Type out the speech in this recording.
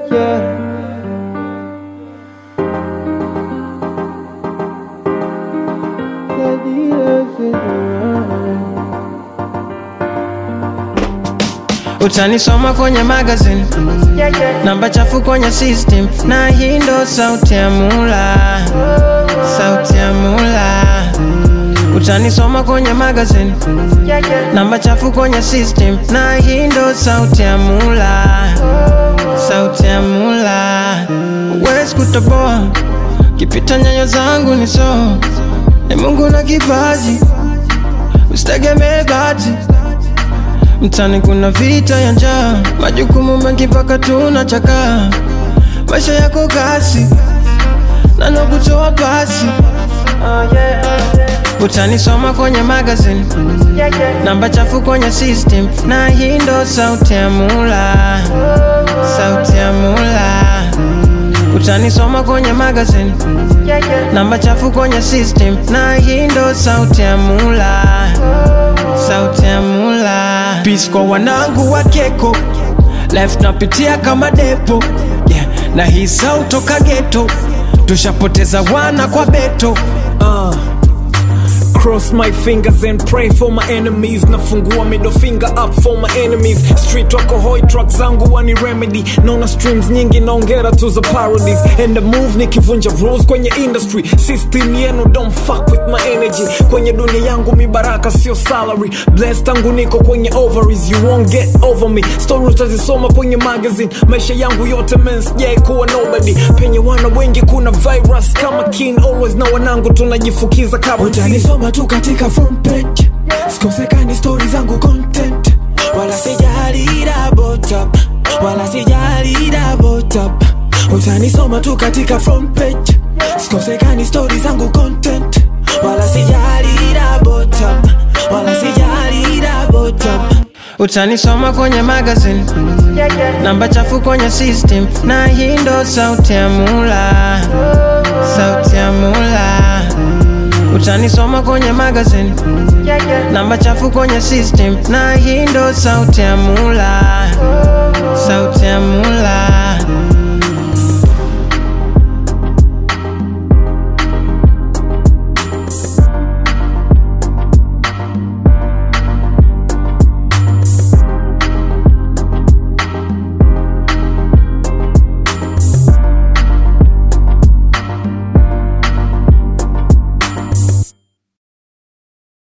yeah. Utanisoma kwenye magazine, namba chafu kwenye system, na hii ndo sauti ya mula, sauti ya mula. Utanisoma kwenye magazine, namba chafu kwenye system, na hii ndo sauti ya mula, sauti ya mula. Huwezi kutoboa kipita nyayo zangu ni so, ni Mungu na kipaji, usitegemee bahati Mtani kuna vita ya njaa, majukumu mengi mpaka tunachakaa. Maisha yako kasi na nakutoa pasi. Utanisoma kwenye magazine, namba chafu kwenye system, na hii ndo sauti ya mula, sauti ya mula. Utanisoma kwenye magazine, namba chafu kwenye system, na hii ndo sauti ya mula, sauti ya mula. Peace kwa wanangu wa keko life napitia kama depo yeah. na hii sau toka geto tushapoteza wana kwa beto uh. Cross my fingers and pray for my enemies nafungua middle finger up for my enemies street wako hoi truck zangu wani remedy naona streams nyingi naongera tu za parodies and the move nikivunja rules kwenye industry system yenu don't fuck with my energy kwenye dunia yangu mibaraka sio salary blessed tangu niko kwenye ovaries you won't get over me story utazisoma kwenye magazine maisha yangu yote men sijai kuwa nobody penye wana wengi kuna virus kama king always na wanangu tunajifukiza kama utanisoma tu katika front page sikosekani stori zangu content wala sijali double tap wala sijali double tap utanisoma tu katika front page sikosekani stori zangu content wala sijali double tap wala sijali double tap Utanisoma kwenye magazine, namba chafu kwenye system, na hii ndo sauti ya mula, sauti ya mula. Utanisoma kwenye magazine, namba chafu kwenye system, na hii ndo sauti ya mula, sauti ya mula.